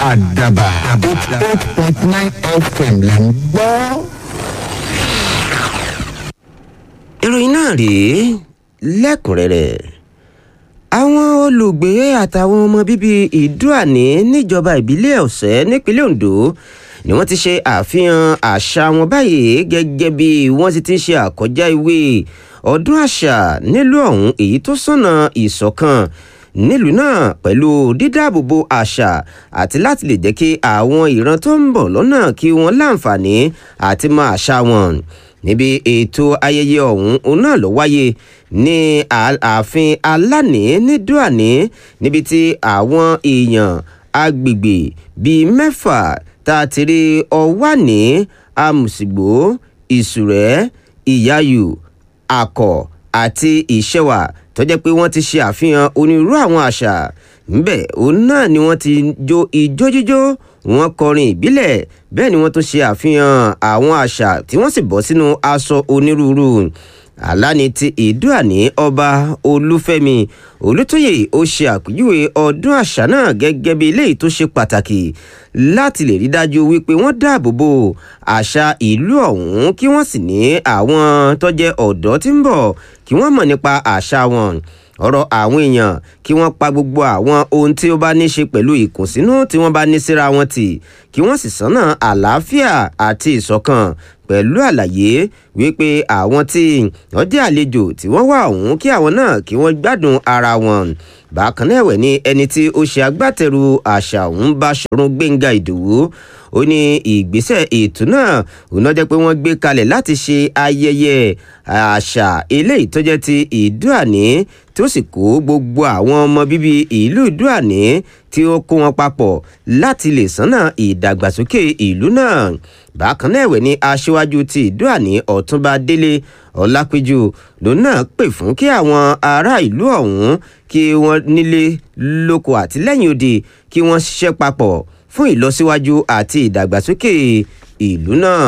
àdàbà eight point nine fm là ń gbọ́. ìròyìn náà rèé lẹ́kùnrẹ́rẹ́ àwọn olùgbé àtàwọn ọmọ bíbí ìdúàní níjọba ìbílẹ̀ ọ̀sẹ̀ nípínlẹ̀ ondo ni wọ́n ti ṣe àfihàn àṣà wọn báyìí gẹ́gẹ́ bí wọ́n ti ti ṣe àkọjá ìwé ọdún àṣà nílùú ọ̀hún èyí tó sọ̀nà ìṣọ̀kan nílùú náà pẹ̀lú dídáàbòbò àṣà àti láti lè jẹ́ kí àwọn ìran tó ń bọ̀ lọ́nà kí wọ́n láǹfààní àti mọ àṣà wọn níbi ètò ayẹyẹ ọ̀hún òun náà ló wáyé ní ààfin alání ní dúàní níbi tí àwọn èèyàn agbègbè bíi mẹ́fà tá a ti rí ọwání amùsìgbò ìsùrẹ́ ìyáyù akọ̀ àti ìṣẹ̀wà tó jẹ́ pé wọ́n ti ṣe àfihàn onírúurú àwọn àṣà ńbẹ̀ òun náà ni wọ́n ti jó ijó jíjó wọ́n kọrin ìbílẹ̀ bẹ́ẹ̀ ni wọ́n tún ṣe àfihàn àwọn àṣà tí wọ́n sì bọ́ sínú aṣọ onírúurú aláni ti ìdúàní ọba olúfẹ́mi olùtóyè ó ṣe àpèjúwe ọdún àṣà náà gẹ́gẹ́ bí eléyìí tó ṣe pàtàkì láti lè rí dájú wípé wọ́n dáàbò bo àṣà ìlú ọ̀hún kí wọ́n sì ní àwọn tó jẹ́ ọ̀dọ́ tí ń bọ̀ kí wọ́n mọ̀ nípa àṣà wọn ọ̀rọ̀ àwọn èèyàn kí wọ́n pa gbogbo àwọn ohun tí ó bá ní ṣe pẹ̀lú ìkùnsínú tí wọ́n bá ní síra wọn tì kí wọ́n sì sánà àlàáfíà àti ìṣọ̀kan pẹ̀lú àlàyé wípé àwọn tí wọ́n jẹ́ àlejò tí wọ́n wà ọ̀hún kí àwọn náà kí wọ́n gbádùn ara wọn bákan náà ẹ̀wẹ̀ ni ẹni tí ó ṣe agbátẹrù àṣà ọ̀hún bá ṣọ̀run gbẹ̀ngà ìdòwú ó ní ìgbésẹ̀ ètò náà òun náà jẹ́ pé wọ́n gbé kalẹ̀ láti ṣe ayẹyẹ àṣà eléyìí tó jẹ́ ti ìdúàní tí ó sì kó gbogbo àwọn ọmọ bíbí ìlú ìdúàní tí ó kó wọn papọ̀ láti lè sánà ìdàgbàsókè ìlú náà bákan náà ẹ̀wẹ̀ ni aṣíwájú ti ìdúàní ọ̀túnba délé ọlápẹjù lòun náà pè fún kí àwọn ará ìlú ọ̀hún kí wọ́n nílé lóko àtìlẹ́yìn òde kí wọ́n ṣiṣẹ́ papọ̀ fún ìlọsíwájú àti ìdàgbàsókè ìlú náà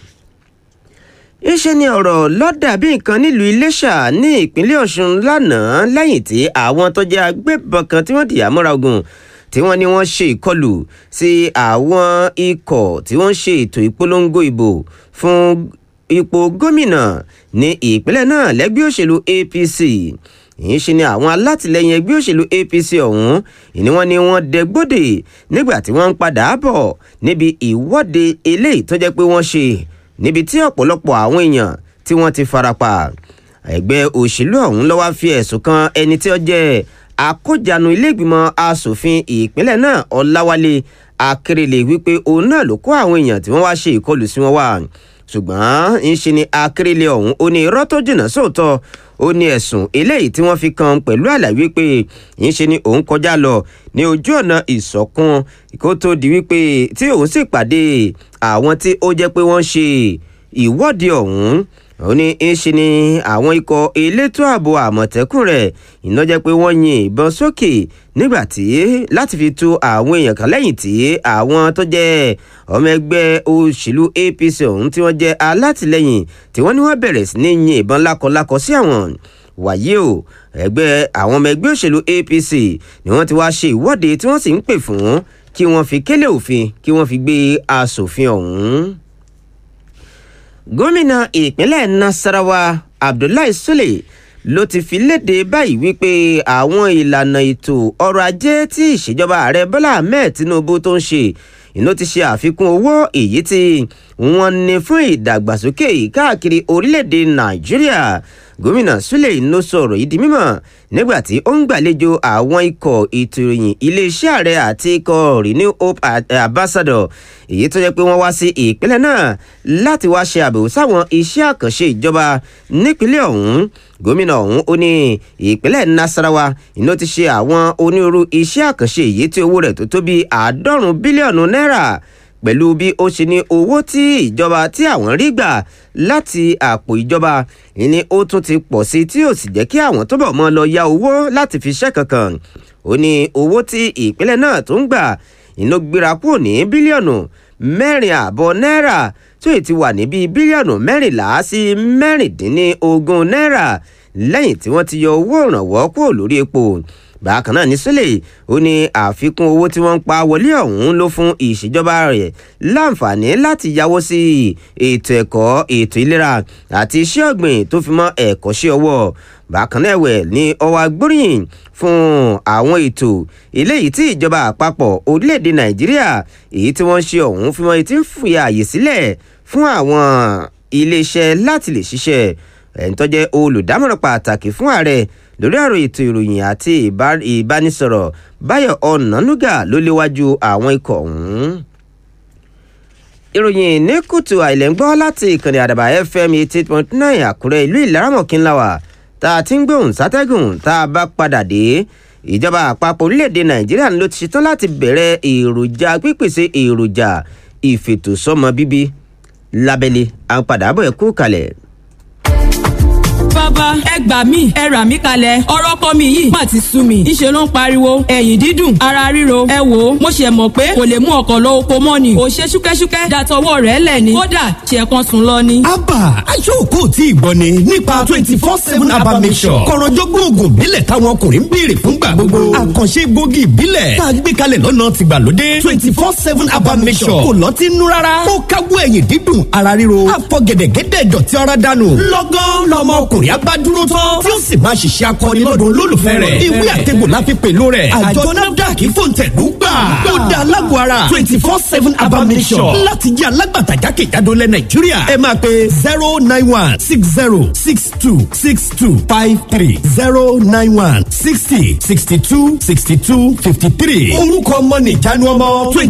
ìṣe ni ọ̀rọ̀ lọ́dà bí nǹkan nílùú iléṣà ní ìpínlẹ̀ ọ̀ṣun lánàá lẹ́yìn tí àwọn tó jẹ́ agbébọn kan tí wọ́n dìyà mọ́ra ogun tí wọ́n ní wọ́n ṣe ìkọlù sí àwọn ikọ̀ tí wọ́n ṣe ètò ìpolongo ìbò fún ipò gómìnà ní ìpínlẹ̀ náà lẹ́gbẹ́ òṣèlú apc ìyẹn ṣe ni àwọn alátìlẹyìn ẹgbẹ́ òṣèlú apc ọ̀hún ìní wọn ni wọ́n dẹgbódè nígbà tí wọ́n ń padà bọ̀ níbi ìwọ́de eléyìí tó jẹ́ pé wọ́n ṣe níbi tí ọ̀pọ̀lọpọ̀ àwọn èèyàn tí wọ́n ti farapa ẹgbẹ́ òṣèlú ọ̀hún ló wá fi ẹ̀sùn kan ẹni tí ó jẹ́ akójànú iléègbìmọ̀ asòfin ìpínlẹ̀ náà ọláwálé akérèlé wípé òun náà ló kó àwọn èèyàn tí wọ́n wá ṣe ìkọlù sí wọn wá ṣùgbọ́n ń ṣe ni akérèlé ọ̀hún ó ní irọ́ tó jìnnà sóòótọ́ ó ní ẹ̀sùn eléyìí tí wọ́n fi kan pẹ̀lú àlàyé pé ń ṣe ni òun kọjá lọ ní ojú ọ̀nà ìsọ̀kun kó tó di wípé tí òun sì pàdé àwọn tí ó jẹ́ pé wọ́n ṣe ìwọ́de ọ̀hún ó ní ń ṣe ni àwọn ikọ̀ elétò ààbò àmọ̀tẹ́kùn rẹ̀ iná jẹ́ pé wọ́n yin ìbọn sókè nígbà tí láti fi tú àwọn èèyàn kan lẹ́yìn tí àwọn tó jẹ́ ọmọ ẹgbẹ́ òṣèlú apc ọ̀hún tí wọ́n jẹ́ alátìlẹyìn tí wọ́n ní wọ́n bẹ̀rẹ̀ sí ní yin ìbọn lákọlákọ sí àwọn wàyí o ẹgbẹ́ àwọn ọmọ ẹgbẹ́ òṣèlú apc ni wọ́n ti wá ṣe ìwọ́de tí wọ́n sì ń pè fún kí wọ́n fi kélé òfin kí wọ́n fi gbé aṣòfin ọ̀hún gómìnà ìpínlẹ̀ nasarawa abdullahi sule ló ti fi léde báyìí wípé àwọn ìlànà ètò ọrọ̀ ajé tí ìṣèjọba ààrẹ bọ́lá ahmed tinubu tó ń ṣe iná ti ṣe àfikún owó èyí tí wọ́n ní fún ìdàgbàsókè káàkiri orílẹ̀-èdè nàìjíríà gómìnà sule ló sọ̀rọ̀ yìí di mímọ̀ nígbà tí ó ń gbàlejò àwọn ikọ̀ ètò ìròyìn iléeṣẹ́ ààrẹ àti ikọ̀ renew hope ambassador èyí tó jẹ́ pé wọ́n wá sí ìpínlẹ̀ náà láti wá ṣe àbẹ̀wò sáwọn iṣẹ́ àkànṣe ìjọba nípínlẹ̀ ọ̀hún gómìnà ọ̀hún ó ní ìpínlẹ̀ nasarawa iná ti ṣe àwọn onírúurú iṣẹ́ àkànṣe èyí tí owó rẹ̀ tó tó bí àádọ́rùn-ún bílíọ̀nù náírà pẹ̀lú bí ó ṣe ní owó tí ìjọba tí àwọn rí gbà láti àpò ìjọba ni ó tún ti pọ̀ sí tí ò sì jẹ́ kí àwọn tó bọ̀ mọ́ lọ ya owó láti fi ṣẹ́ kankan ó ní owó tí ìpínlẹ̀ náà tó ń gbà iná gbéra kúrò ní bílíọ̀nù mẹ́rin ààbọ̀ náírà tó ti wà ní bíi bílíọ̀nù mẹ́rìnlá sí mẹ́rìndínlógún náírà lẹ́yìn tí wọ́n ti yọ owó ìrànwọ́ kúrò lórí epo bákan náà ní sílẹ̀ ó ní àfikún owó tí wọ́n ń pa wọlé ọ̀hún ló fún ìṣèjọba rẹ̀ láǹfààní láti yáwó sí ètò ẹ̀kọ́ ètò ìlera àti iṣẹ́ ọ̀gbìn tó fi mọ́ ẹ̀kọ́ṣẹ́ ọwọ́ bákan náà ẹ̀wẹ̀ ní ọwọ́ agbóríyìn fún àwọn ètò eléyìí tí ìjọba àpapọ̀ orílẹ̀-èdè nàìjíríà èyí tí wọ́n ṣe ọ̀hún fi mọ́ etí ń fìyà àyè sílẹ̀ fún àwọn iléeṣẹ́ láti lè ṣiṣẹ́ ẹni tó jẹ́ olùdámọ̀ràn pàtàkì fún ààrẹ lórí ọ̀rọ̀ ètò ìròyìn àti ìbánisọ̀rọ̀ báyọ̀ ọ̀nànúgà ló léwájú àwọn ikọ̀ ọ̀hún ìròyìn ní kùtù àìlẹ́ngbọ́ láti ìkànnì àdàbà fm eighty point nine àkúrẹ́ ìlú ìlaramọ̀kínláwà tá a ti ń gbóhùn sátẹ́gùn tá a bá padà dé ìjọba àpapọ̀ orílẹ̀-èdè nàìjíríà ló ti ṣetán láti bẹ̀rẹ̀ èròjà pípèsè èròjà ìfètòsọ́mọ bíbí lábẹ́lé à ń padà bọ̀ ẹ̀ kú kalẹ̀ bàbá ẹ gbà mí ẹ rà mí kalẹ̀ ọ̀rọ̀ kọ́ mi yìí má ti sú mi ńṣe ló ń pariwo ẹ̀yìn dídùn ara ríro ẹ wò ó mo ṣe mọ̀ pé kò lè mú ọkọ̀ lọ oko mọ́ ni kò ṣe ṣúkẹ́ṣúkẹ́ dàtọwọ́ rẹ̀ lẹ̀ ni kódà ṣe kan sùn lọ ni. abba aṣọ́kò tí ìgbọ́ ni nípa twenty four seven abba mission kọ̀rọ̀jọ́gbọ́n oògùn ìbílẹ̀ táwọn ọkùnrin ń béèrè fúngbà gbogbo àkànṣe gbòógì ìbílẹ̀ tá a gbé kalẹ̀ lọ́nà tìgbàlódé twenty four seven abba mission kò lọ́ọ́ ti nú rárá ó káwọ́ ẹ̀yìn dídùn ara ríro àfọ̀gẹ̀dẹ̀gẹ̀dẹ̀ dọ̀tí ara dànù lọ́gán lọ́mọ ọkùnrin abá dúró tán tí ó sì máa ṣiṣẹ́ akọni lọ́dún olólùfẹ́ rẹ̀ ìwé àtẹ̀gbò la fi pẹ̀lú rẹ̀ àjọ nafdac fòǹtẹ̀lú gbà ó da alágbó ara twenty four seven abamisọ̀ láti jẹ́ alágbàtà jákèjádò lẹ̀ nàìjíríà ẹ máa pe zero nine one six zero six two six two five three zero nine one sixty sixty two sixty two fifty three orúkọ ọmọ nìjánu ọmọ twenty.